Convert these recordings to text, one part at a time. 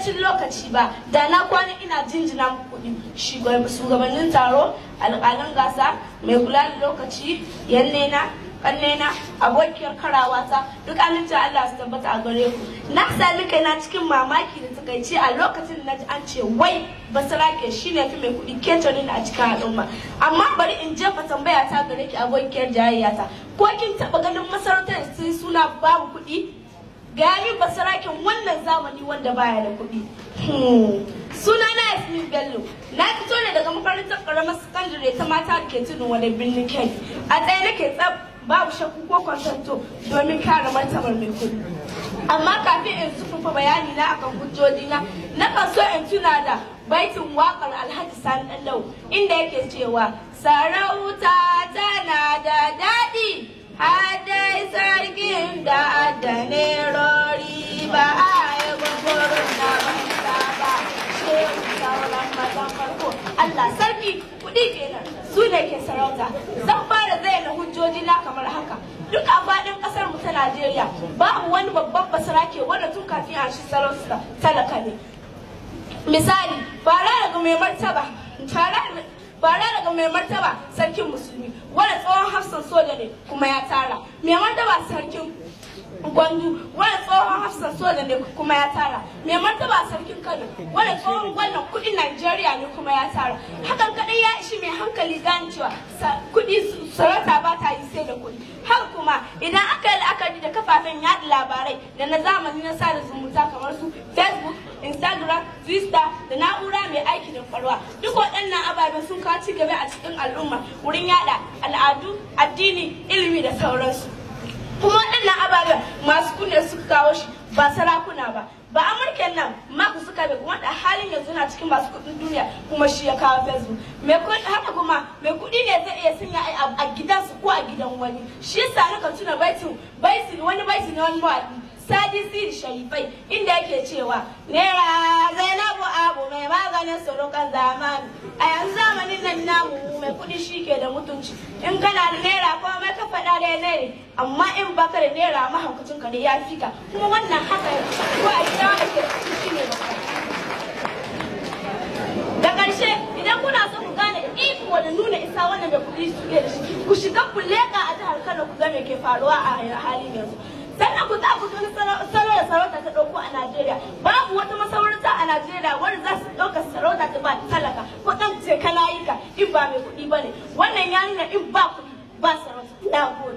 ƙarancin lokaci ba da na kwana ina jinjina muku kuɗi shugabannin taro alƙalan gasa mai kula da lokaci yannena kannena abokiyar karawata duk amincin Allah su tabbata a gare ku na sami kaina cikin mamaki da takaici a lokacin da naji an ce wai basarake shine fi mai kuɗi ketonin a cikin al'umma amma bari in jefa tambaya ta gare ki abokiyar jayayyata ko kin taɓa ganin masarautar sai suna babu kuɗi ga min basarakin wannan zamani wanda baya da kuɗi suna na Yasmin Bello na fito ne daga makarantar karamar sakandare ta mata da ke tudun wani birnin Kebbi a tsaye nake tsab babu shakku ko kwantanto domin kare martabar mai kuɗi amma kafin in zufafa bayani na akan hujjojina na kan so in tuna da baitin wakar alhaji sani ɗanlau inda yake cewa sarauta tana da daɗi hadai sarkin da adanerori ba a yi gwagwarin na banza ba shehu sauran mazan farko Allah sarki kuɗi kenan su ne ke sarauta zan fara zayyana hujjoji na kamar haka duk a faɗin ƙasar mu ta Najeriya babu wani babban basarake wanda tun kafin a shi sarauta talaka ne misali fara daga mai martaba fara daga mai martaba sarkin musulmi wanda tsohon hafsan soja ne kuma ya tara mai martaba sarkin gwandu wanda tsohon hafsan soja ne kuma ya tara mai martaba sarkin kano wanda tsohon wannan kudin najeriya ne kuma ya tara hakan kadai ya ishi mai hankali gane cewa kudi sarauta ba ta yi sai da kudi haka kuma idan aka yi la'akari da kafafen yaɗa labarai da na zamani na sada zumunta kamar su facebook instagram twitter da na'ura mai aiki da farwa duk waɗannan ababen sun kawo ci gaba a cikin al'umma wurin yada al'adu addini ilimi da sauransu kuma waɗannan ababen masu kunne suka kawo shi ba sarakuna ba ba amurken nan mark zuckerberg wanda halin yanzu na cikin masu kuɗin duniya kuma shi ya kawo facebook mai haka kuma mai kuɗi ne zai iya sanya a gidansu ko a gidan wani shi yasa na kan tuna baitin baitin wani baitin wani mawaƙi sadi siri sharifai inda yake cewa naira zainabu abu mai maganin surukan zamani a yanzu zamanin nan namu mai kuɗi shi ke da mutunci in kana da naira ko mai ka faɗa da naira amma in baka da naira mahaukacin ka da ya fika kuma wannan haka ko a gida ake shi ne da ƙarshe idan kuna so ku gane iko da nuna isa wannan da kuɗi suke da shi ku shiga ku leƙa a jihar Kano ku ga me ke faruwa a halin yanzu sannan ku za ku wani salo da sarauta ta ɗauko a Najeriya babu wata masarauta a Najeriya wanda za su ɗauka sarauta ta ba talaka ko ɗan ce kana yi ka in ba mai kuɗi ba ne wannan ya nuna in ba kuɗi ba sarauta na gode.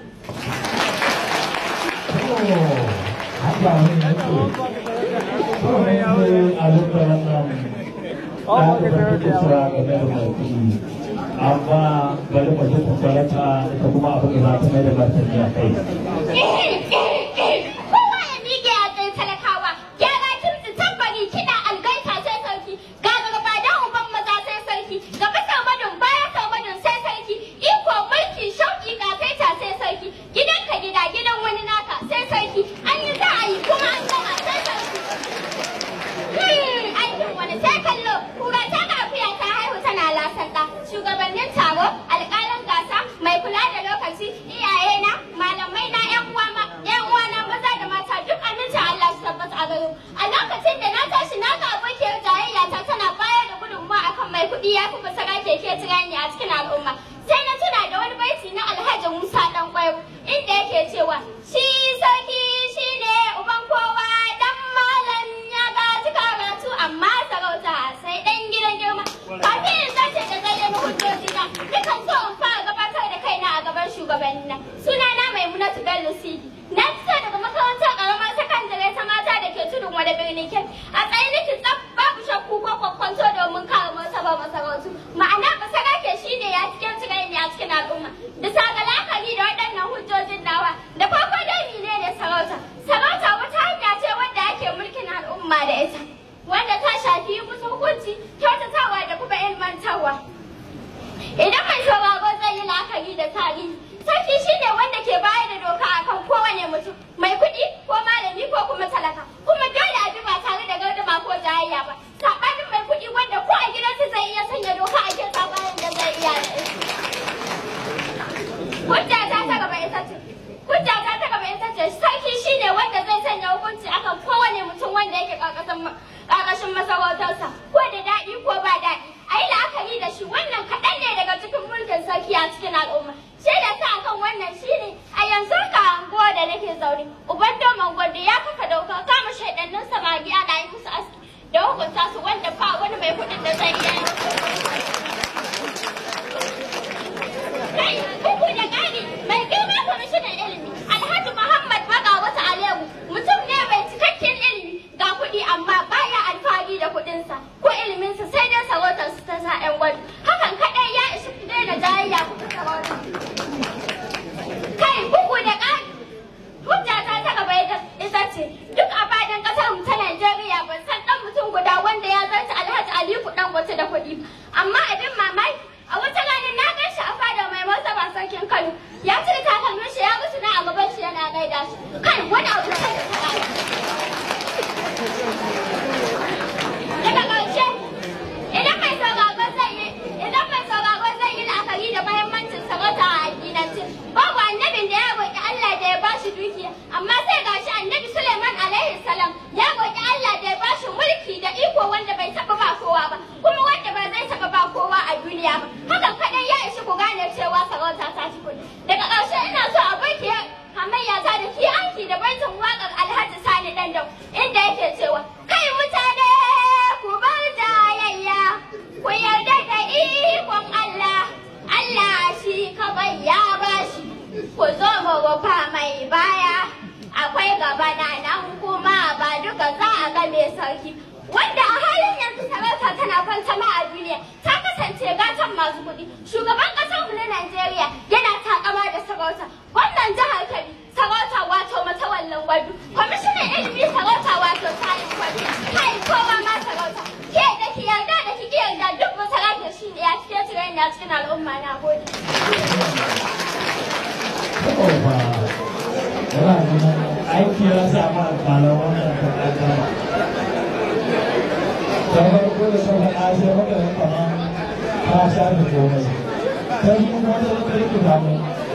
amma bari mu ji kokarata ita kuma abin da za ta mai da martani a kai. Kowa ya miƙe a tsaye talakawa, gyara kirti tambari kiɗa algaita sai sarki, ga gaba da uban maza sai sarki, gaba saumadin baya saumadin sai sarki, iko mulki shauƙi ƙasaita sai sarki, gidanka gida gidan wani naka sai sarki, an yi za a yi kuma an gama sai sarki. Aikin wani sai kallo, kura ta kafiya ta haihu tana lasanta, shugabannin taro, alƙalin gasa, mai kula da lokaci, iyayena, malamai na 'yan uwa ma, 'yan uwa na maza da mata duk amincin Allah su tabbata a gare A lokacin da na tashi na ga abokiyar jayayya ta tana bayar da gudunmawa akan mai kuɗi ya fi basara keke tirani a cikin al'umma. Sai na tuna da wani baiti na Alhaji Musa ɗan kwayo inda yake cewa shi sarki shi ne uban kowa dan malam ya gaji karatu amma sarauta sai ɗan gidan girma. Kafin in zace da zayyana hujjojina, dukan so in fara gabatar da kaina a gaban shugabanni na. Sunana Maimunatu Bello Sidi. Na fito daga makarantar ƙaramar sakandare ta mata da ke tudun wani birnin Kebbi. A tsaye nake tsaf babu shakku ko kwakwanto domin kare martaba masarautu. Ma'ana basara ke shi ne ya cikin tsirai ne a cikin al'umma. Bisa ga la'akari da waɗannan hujjojin nawa. Da farko dai mene ne sarauta? Sarauta wata hanya ce wanda ake mulkin al'umma da ita. Wanda ta shafi yi musu hukunci, kyautatawa da kuma ilmantarwa. Idan mai sauraro zai yi la'akari da tarihi, sarki shi ne wanda ke bayar da doka akan kowane mutum, mai kuɗi ko malami ko kuma talaka, kuma dole a bi ba tare da gardama ko jayayya ba. Saɓanin mai kuɗi wanda ko a gidansa zai iya sanya doka a kin sabanin da zai iya da Hujja ta ta gaba ita ce. Hujja ta ta gaba ita ce sarki shi ne wanda zai sanya hukunci akan kowane mutum wanda yake ƙarƙashin wanda ba wani mai kuɗin da zai iya kai bugu da ƙari mai girma kwamishinan ilimi alhaji muhammad baga wata alewu mutum ne mai cikakken ilimi ga kuɗi amma baya alfahari da kuɗinsa ko iliminsa sai dai sarautar su ta sa 'yan gwado hakan kaɗai ya ishi ku daina jayayya ku ta sarautar kai bugu da ƙari hujjata ta gaba ita ita ce duk a fadin ƙasar mu ta Najeriya ban san ɗan mutum guda wanda ya zarta Alhaji Aliku ɗan wata da kuɗi ba. amma abin mamaki a wata ranar na gan shi a fada mai martaba sarkin Kano ya cire takalmin shi ya mutu na a gaban shi yana gaida shi kai wani abu sai da ta daga ƙarshe idan mai sauraron zai yi idan mai sauraron zai yi la'akari da mahimmancin sarauta a addinance babu annabin da ya roƙi Allah da ya bashi dukiya amma sai gashi annabi Suleiman alaihi salam ya roƙi Allah da ya bashi mulki da iko wanda bai taɓa ba kowa ba kuma wanda ba zai taɓa ba kowa a duniya ba hakan kaɗai ya ishi ku gane cewa sarauta ta ci kuɗi daga ƙarshe ina so a baki hamayya ta da ki aiki da baitin waƙar Alhaji Sani Dandau inda yake cewa kai mutane ku bar jayayya ku yarda da ikon Allah Allah shi kawai ya bashi ku zo mu rufa mai baya akwai gaba na nan kuma ba duka za a ga mai sarki wanda a halin yanzu sarauta tana fantama a duniya ta kasance gatan masu kuɗi shugaban ƙasar mu na Najeriya yana takama da sarauta gwamnan jihar Kebbi sarauta wato matawallan gwadu kwamishinan ilimi sarauta wato sayin gwadu kai kowa ma sarauta ke da ki yarda da ki ki yarda duk masarauta shi ne ya cike cire ne a cikin al'umma na gode. Oba, yana nuna aiki ya samu alƙalar wannan taƙaƙa. Ta farko da ta faɗa sai maka da kama ta shafe komai. Ta yi kuma ta rike rike damu.